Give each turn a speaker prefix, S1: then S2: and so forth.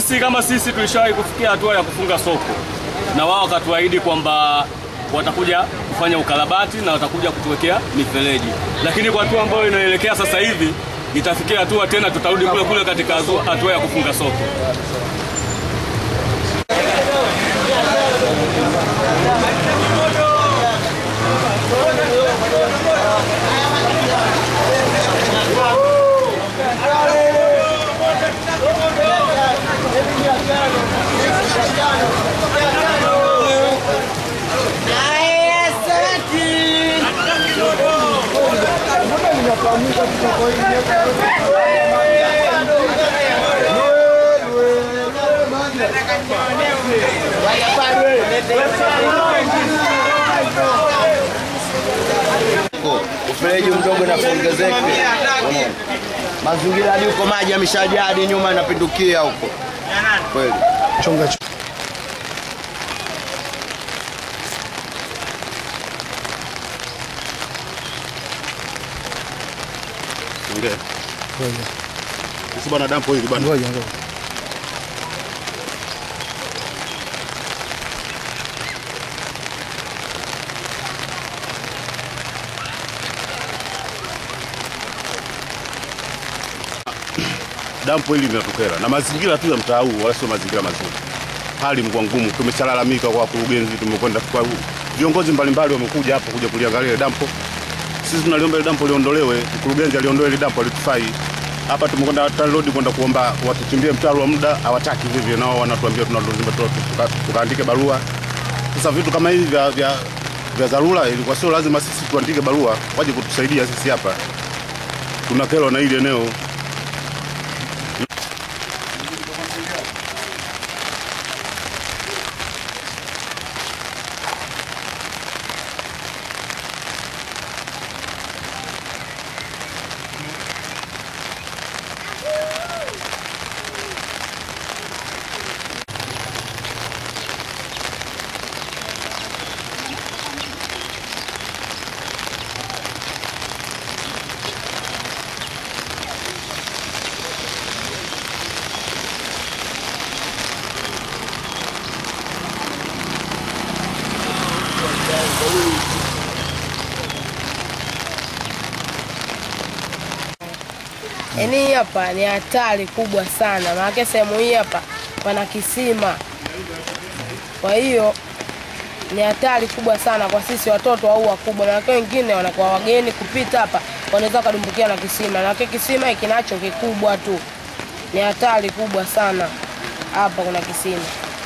S1: sisi kama sisi tulishawahi kufikia hatua ya kufunga soko, na wao wakatuahidi kwamba watakuja kufanya ukarabati na watakuja kutuwekea mifereji, lakini kwa hatua ambayo inaelekea sasa hivi itafikia hatua tena tutarudi kule kule katika hatua- hatua ya kufunga soko.
S2: Ufereji mdogo na kuongezeke. Unaona? Mazingira hadi huko maji yameshajaa hadi nyuma yanapindukia huko. Kweli.
S3: Chonga chonga.
S4: Ongea. Sisi bwana dampo hili bwana.
S3: Ngoja ngoja.
S4: Dampo hili linatukera na mazingira tu ya mtaa huu wala sio mazingira mazuri. Hali mkwa ngumu, tumeshalalamika kwa wakurugenzi, tumekwenda kwa viongozi mbalimbali wamekuja hapa kuja kuliangalia ile dampo. Sisi tunaliomba ile dampo liondolewe, mkurugenzi aliondoe ile dampo alitufai. Hapa tumekwenda TANROADS kwenda kuomba watuchimbie mtaro wa muda, hawataki vivyo, nao wanatuambia tunalazima tukaandike barua. Sasa vitu kama hivi vya vya vya dharura ilikuwa sio lazima sisi tuandike barua waje kutusaidia sisi hapa. Tuna kero na hili eneo.
S5: Yaani hii hapa ni hatari kubwa sana, maanake sehemu hii hapa pana kisima. Kwa hiyo ni hatari kubwa sana kwa sisi watoto au wakubwa, maanake wengine wanakuwa wageni kupita hapa, wanaweza wakadumbukia na kisima, maanake kisima kinacho kikubwa tu. Ni hatari kubwa sana, hapa kuna kisima.